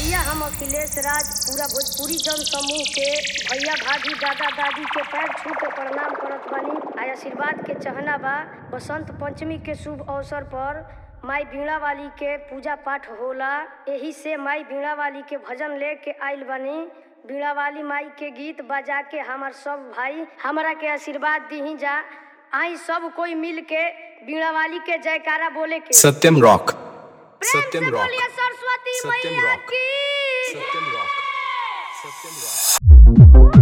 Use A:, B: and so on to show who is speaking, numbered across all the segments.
A: भैया हम अखिलेश राज पूरा भोजपुरी जन समूह के भैया भाभी दादा दादी के पैर छू के प्रणाम करत बानी आ आशीर्वाद के चहना बा बसंत पंचमी के शुभ अवसर पर माई बीणा वाली के पूजा पाठ होला एही से माई बीणा वाली के भजन लेके आइल बानी बीणा वाली माई के गीत बजा के हमार सब भाई हमरा के आशीर्वाद दी जा आई सब कोई मिल के बीणा वाली के जयकारा बोले के
B: सत्यम रॉक
A: प्रेम
B: सत्यम
A: से
B: रॉक
A: बोलिए सरस्वती
B: सत्यम
A: मैया
B: रॉक।
A: की
B: Satyam rock Satyam rock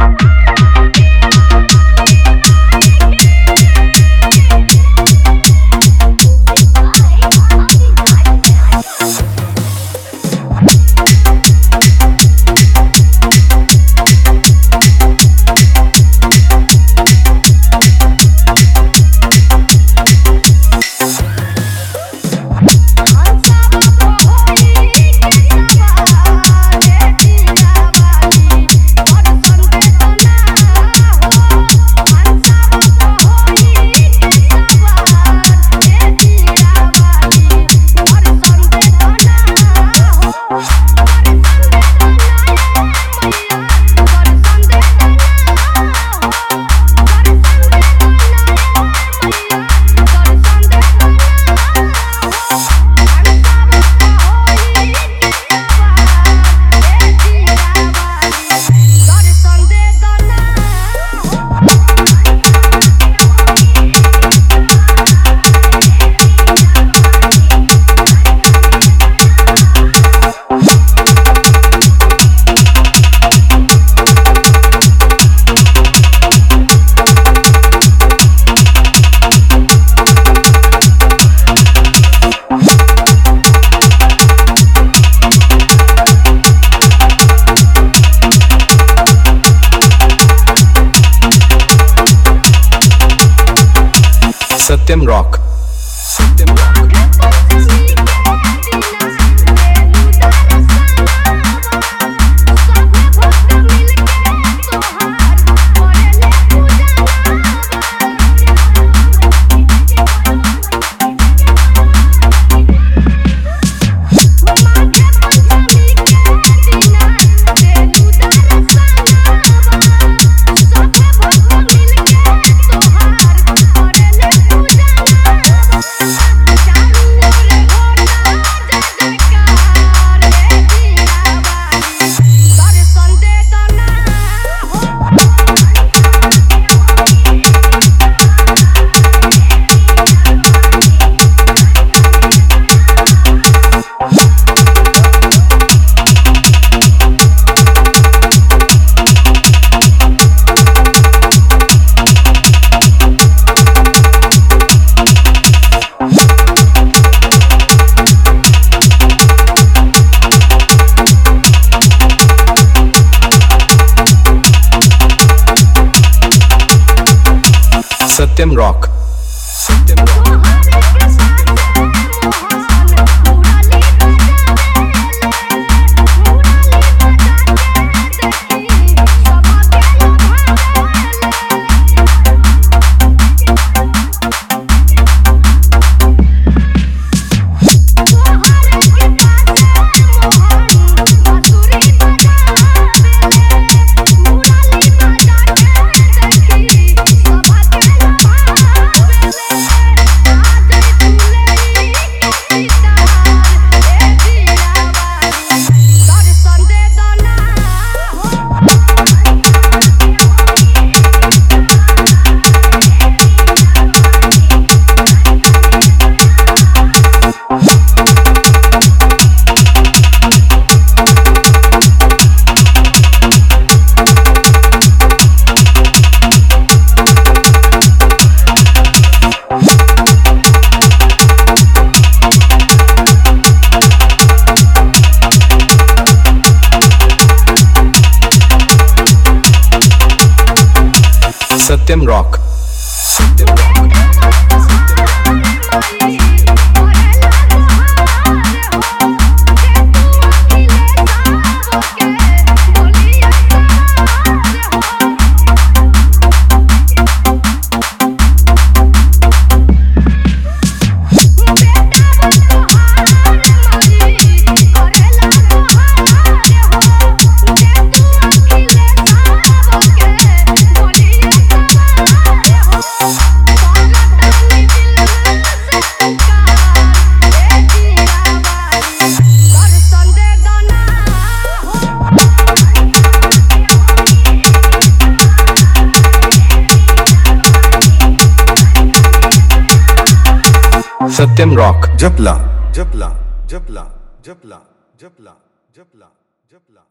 B: Satyam rock Satyam rock Satyam rock Satyam rock Satyam rock Satyam rock
C: बेटा वो तो हार मारी करेला तो हार
B: Satyam Rock.
C: जपला जपला जपला जपला जपला जपला जपला